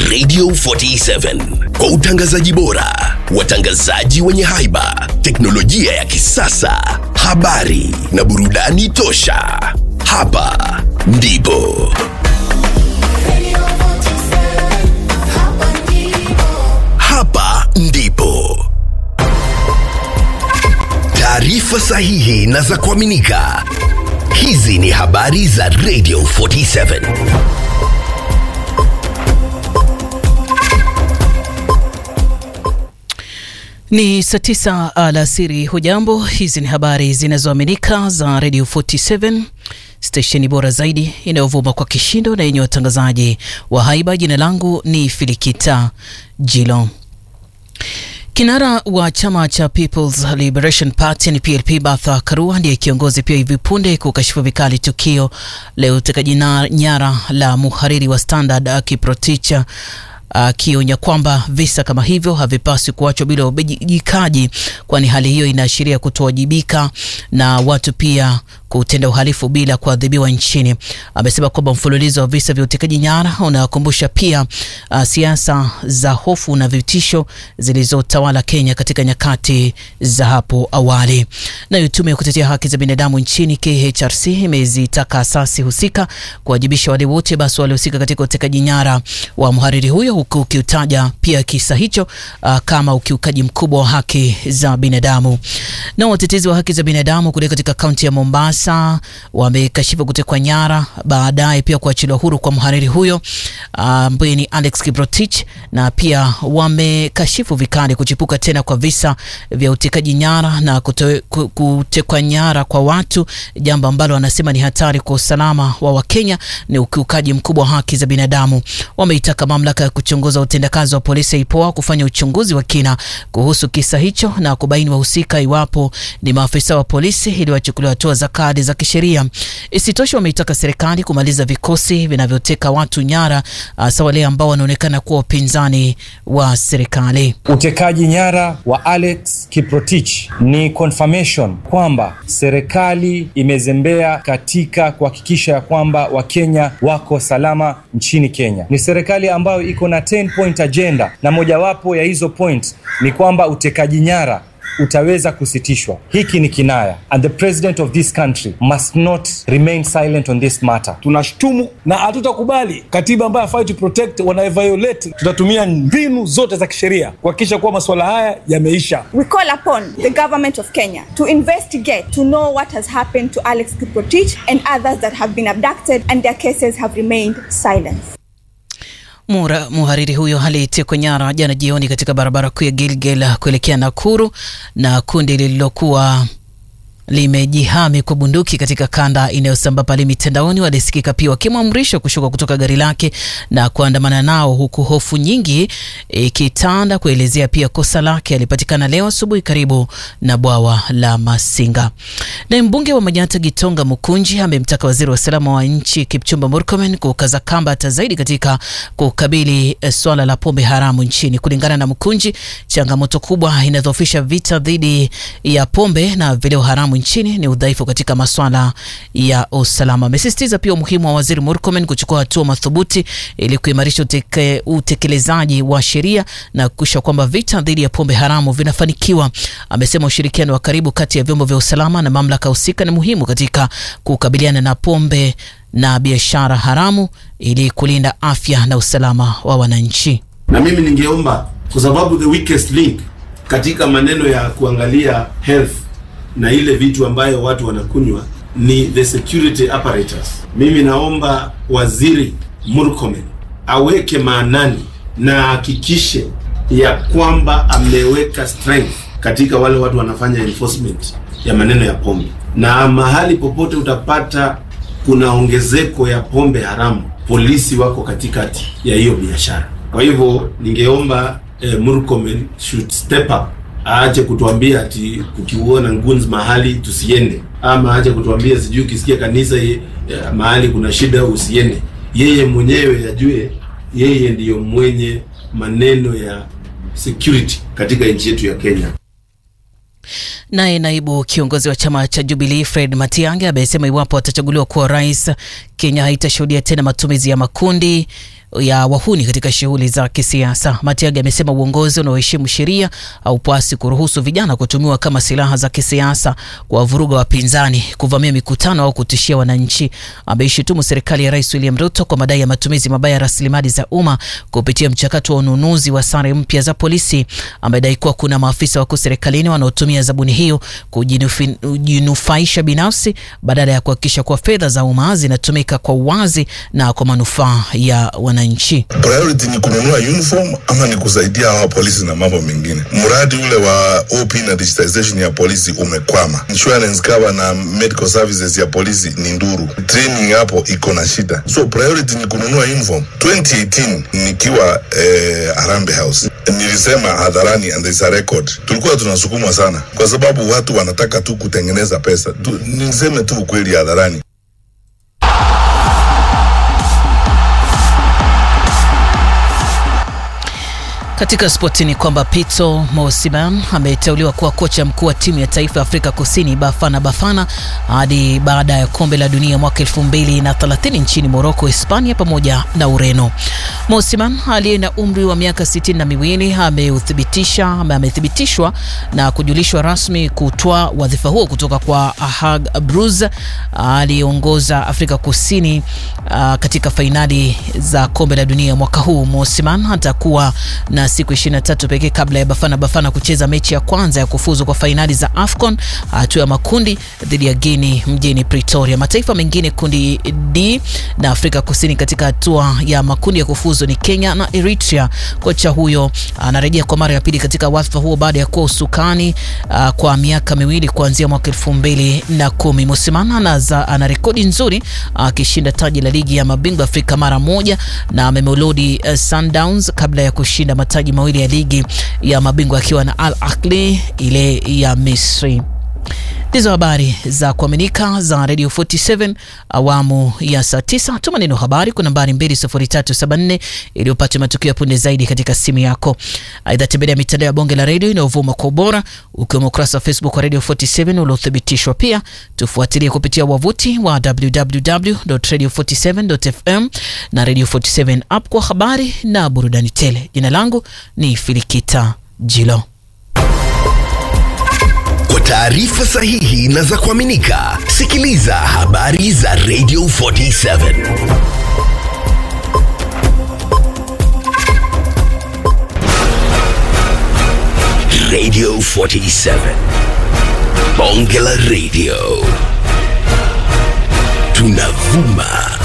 Radio 47 kwa utangazaji bora, watangazaji wenye haiba, teknolojia ya kisasa, habari na burudani tosha. Hapa ndipo hapa ndipo taarifa sahihi na za kuaminika. Hizi ni habari za Radio 47. Ni saa tisa alasiri. Hujambo, hizi ni habari zinazoaminika za Radio 47 stesheni bora zaidi inayovuma kwa kishindo na yenye watangazaji wa haiba. Jina langu ni Filikita Jilo. Kinara wa chama cha People's Liberation Party ni PLP Martha Karua ndiye kiongozi pia hivi punde kukashifu vikali tukio la utekaji nyara la muhariri wa Standard Kiprotich akionya uh, kwamba visa kama hivyo havipaswi kuachwa bila ubejikaji, kwani hali hiyo inaashiria kutowajibika na watu pia kutenda uhalifu bila kuadhibiwa nchini. Amesema kwamba mfululizo wa visa vya utekaji nyara unakumbusha pia uh, siasa za hofu na vitisho zilizotawala Kenya katika nyakati za hapo awali. Nayo tume ya kutetea haki za binadamu nchini KHRC imezitaka asasi husika kuwajibisha wale wote basi waliohusika katika utekaji nyara wa mhariri huyo, huku ukiutaja pia kisa hicho uh, kama ukiukaji mkubwa wa haki za binadamu. Na watetezi wa haki za binadamu kule katika kaunti ya Mombasa wamekashifu kutekwa nyara baadaye pia kuachiliwa huru kwa mhariri huyo ambaye uh, ni Alex Kiprotich, na pia wamekashifu vikali kuchipuka tena kwa visa vya utekaji nyara na kutekwa nyara kwa watu, jambo ambalo wanasema ni hatari kwa usalama wa Wakenya, ni ukiukaji mkubwa wa haki za binadamu. Wameitaka mamlaka ya kuchunguza utendakazi wa polisi IPOA kufanya uchunguzi wa kina kuhusu kisa hicho na kubaini wahusika, iwapo ni maafisa wa polisi, ili wachukuliwe hatua za kadi za kisheria. Isitoshe, wameitaka serikali kumaliza vikosi vinavyoteka watu nyara, hasa wale ambao wanaonekana kuwa upinzani wa serikali. Utekaji nyara wa Alex Kiprotich ni confirmation kwamba serikali imezembea katika kuhakikisha ya kwamba Wakenya wako salama nchini Kenya. Ni serikali ambayo iko na 10 point agenda, na mojawapo ya hizo point ni kwamba utekaji nyara utaweza kusitishwa. Hiki ni kinaya, and the president of this country must not remain silent on this matter. Tunashtumu na hatutakubali katiba ambayo hafai to protect wanaeviolate. Tutatumia mbinu zote za kisheria kuhakikisha kuwa masuala haya yameisha. We call upon the government of Kenya to investigate to know what has happened to Alex Kiprotich and others that have been abducted and their cases have remained silent. Mura, muhariri huyo alitekwa nyara jana jioni katika barabara kuu ya Gilgil kuelekea Nakuru na kundi lililokuwa limejihami kwa bunduki katika kanda inayosambaa pale mitandaoni walisikika pia wakimwamrisha kushuka kutoka gari lake na kuandamana nao, huku hofu nyingi ikitanda e, kuelezea pia kosa lake. Alipatikana leo asubuhi karibu na bwawa la Masinga. Na mbunge wa Manyata Gitonga Mukunji amemtaka waziri wa usalama wa nchi Kipchumba Murkomen kukaza kamba hata zaidi katika kukabili e, swala la pombe haramu nchini. Kulingana na Mukunji, changamoto kubwa inadhoofisha vita dhidi ya pombe na vileo haramu nchini ni udhaifu katika masuala ya usalama. Amesisitiza pia umuhimu wa waziri Murkomen kuchukua hatua madhubuti ili kuimarisha uteke, utekelezaji wa sheria na kuhakikisha kwamba vita dhidi ya pombe haramu vinafanikiwa. Amesema ushirikiano wa karibu kati ya vyombo vya usalama na mamlaka husika ni muhimu katika kukabiliana na pombe na biashara haramu ili kulinda afya na usalama wa wananchi. Na mimi ningeomba kwa sababu the weakest link katika maneno ya kuangalia health na ile vitu ambayo watu wanakunywa ni the security apparatus. Mimi naomba waziri Murkomen aweke maanani na hakikishe ya kwamba ameweka strength katika wale watu wanafanya enforcement ya maneno ya pombe, na mahali popote utapata kuna ongezeko ya pombe haramu, polisi wako katikati ya hiyo biashara. Kwa hivyo ningeomba eh, Murkomen should step up aache kutuambia ati kukiuona nguns mahali tusiende, ama aache kutuambia sijui ukisikia kanisa ye, ya, mahali kuna shida usiende. Yeye mwenyewe ajue yeye ndiyo mwenye maneno ya security katika nchi yetu ya Kenya. Naye naibu kiongozi wa chama cha Jubilee Fred Matiang'i amesema iwapo atachaguliwa kuwa rais, Kenya haitashuhudia tena matumizi ya makundi ya wahuni katika shughuli za kisiasa. Matiang'i amesema uongozi unaoheshimu sheria haupasi kuruhusu vijana kutumiwa kama silaha za kisiasa kuwavuruga wapinzani, kuvamia mikutano au kutishia wananchi. Ameishutumu serikali ya Rais William Ruto kwa madai ya matumizi mabaya ya rasilimali za umma kupitia mchakato wa ununuzi wa sare mpya za polisi. Amedai kuwa kuna maafisa wakuu serikalini wanaotumia zabuni hiyo kujinufaisha binafsi badala ya kuhakikisha kuwa fedha za umma zinatumika kwa uwazi na kwa manufaa ya wananchi. Priority ni kununua uniform ama ni kusaidia hawa polisi na mambo mengine. Mradi ule wa OP na digitization ya polisi umekwama. Insurance cover na medical services ya polisi ni nduru. Training hapo iko na shida. So priority ni kununua uniform. 2018 nikiwa eh, Harambee House nilisema hadharani and there's a record, tulikuwa tunasukumwa sana kwa sababu watu wanataka tu kutengeneza pesa tu, niseme tu ukweli hadharani. Katika spoti ni kwamba Pito Mosiman ameteuliwa kuwa kocha mkuu wa timu ya taifa ya Afrika Kusini Bafana Bafana hadi baada ya kombe la dunia mwaka 2030 nchini Morocco, Hispania pamoja na Ureno. Mosiman aliye na umri wa miaka sitini na miwili ameuthibitisha amethibitishwa na kujulishwa rasmi kutwaa wadhifa huo kutoka kwa Hag Bruz aliyeongoza Afrika Kusini uh, katika fainali za kombe la dunia mwaka huu. Mosiman atakuwa na siku 23 pekee kabla ya Bafana Bafana kucheza mechi ya kwanza ya kufuzu kwa fainali za AFCON hatua ya makundi dhidi ya Guinea mjini Pretoria. Mataifa mengine kundi D na Afrika Kusini katika hatua ya makundi ya kufuzu ni Kenya na Eritrea. Kocha huyo anarejea kwa mara ya pili katika wadhifa huo baada ya kuwa usukani uh, kwa miaka miwili kuanzia mwaka elfu mbili na kumi. Musimana ana rekodi nzuri akishinda uh, taji la ligi ya mabingwa Afrika mara moja na amemelodi uh, Sundowns kabla ya kushinda mataji mawili ya ligi ya mabingwa akiwa na Al Ahly ile ya Misri. Ndizo habari za kuaminika za Radio 47 awamu ya saa 9. Tuma neno habari kwa nambari 20374 ili upate matukio ya punde zaidi katika simu yako. Aidha, tembelea mitandao ya bonge la redio inayovuma kwa ubora ukiwemo ukurasa wa Facebook wa Radio 47 uliothibitishwa. Pia tufuatilie kupitia wavuti wa www.radio47.fm na Radio 47 app kwa habari na burudani tele. Jina langu ni Filikita Jilo. Kwa taarifa sahihi na za kuaminika, sikiliza habari za Radio 47. Radio 47. Bonge la Radio. Tunavuma